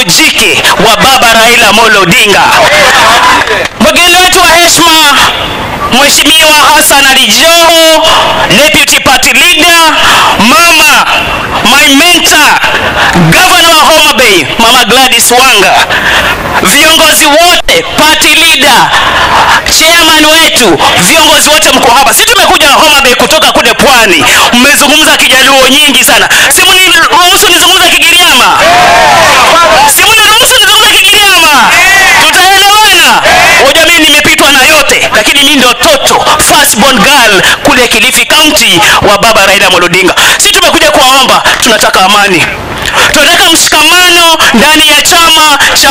mkono jike wa baba Raila Amolo Odinga. Mgeni wetu wa heshima Mheshimiwa Hassan Ali Joho, Deputy Party Leader, mama my mentor, Governor wa Homa Bay, Mama Gladys Wanga, viongozi wote, party leader, chairman wetu, viongozi wote mko hapa. Sisi tumekuja Homa Bay kutoka kule pwani, mmezungumza Kijaluo nyingi sana. Simu niruhusu nizungumza Kigiriama, simu niruhusu nizungumza Kigiriama, tutaelewana. Hoja mimi nimepitwa na yote, lakini mimi ndio toto first born girl kule Kilifi County wa baba Raila Amolo Odinga. Sisi tumekuja kuwaomba, tunataka amani, tunataka mshikamano ndani ya chama cha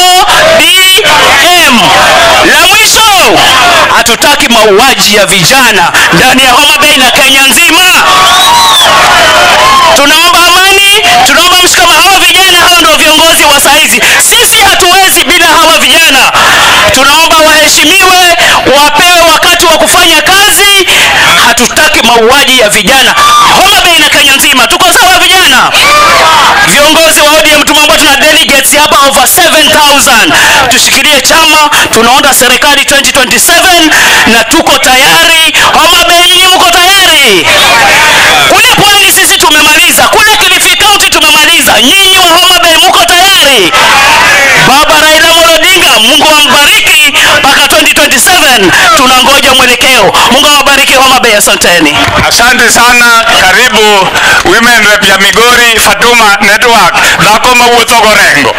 ODM. La mwisho, hatutaki mauaji ya vijana ndani ya Homa Bay na Kenya nzima. Tunaomba amani, tunaomba mshikamano. Hawa vijana hawa ndio viongozi wa saizi, sisi hatuwezi bila hawa vijana. Tunaomba waheshimiwe, wapewe wakati wa kufanya kazi. Hatutaki mauaji ya vijana Homa Bay na Kenya nzima. Tuko sawa vijana? Viongozi wa ODM tumeomba, tuna delegates hapa over 7000 tushikilie chama, tunaunda serikali 2027 na tuko tayari. Homa Bay, nyinyi mko tayari? Kule pwani sisi tumemaliza, kule Kilifi County tumemaliza, nyinyi wa Homa Bay mko tayari? Baba Raila Amolo Odinga, Mungu ambariki mpaka 2027, tunangoja mwelekeo. Mungu awabariki Homa Bay, asanteni. Asante sana, karibu women rep ya Migori Fatuma Network dhako mawuotho gorengo.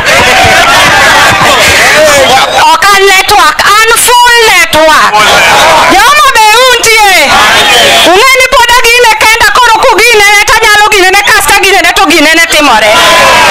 ok an network an full network joma be untie ung'e ni pod agine kenda koro kuginene tanyalo ginene kasta ginene to ginene timore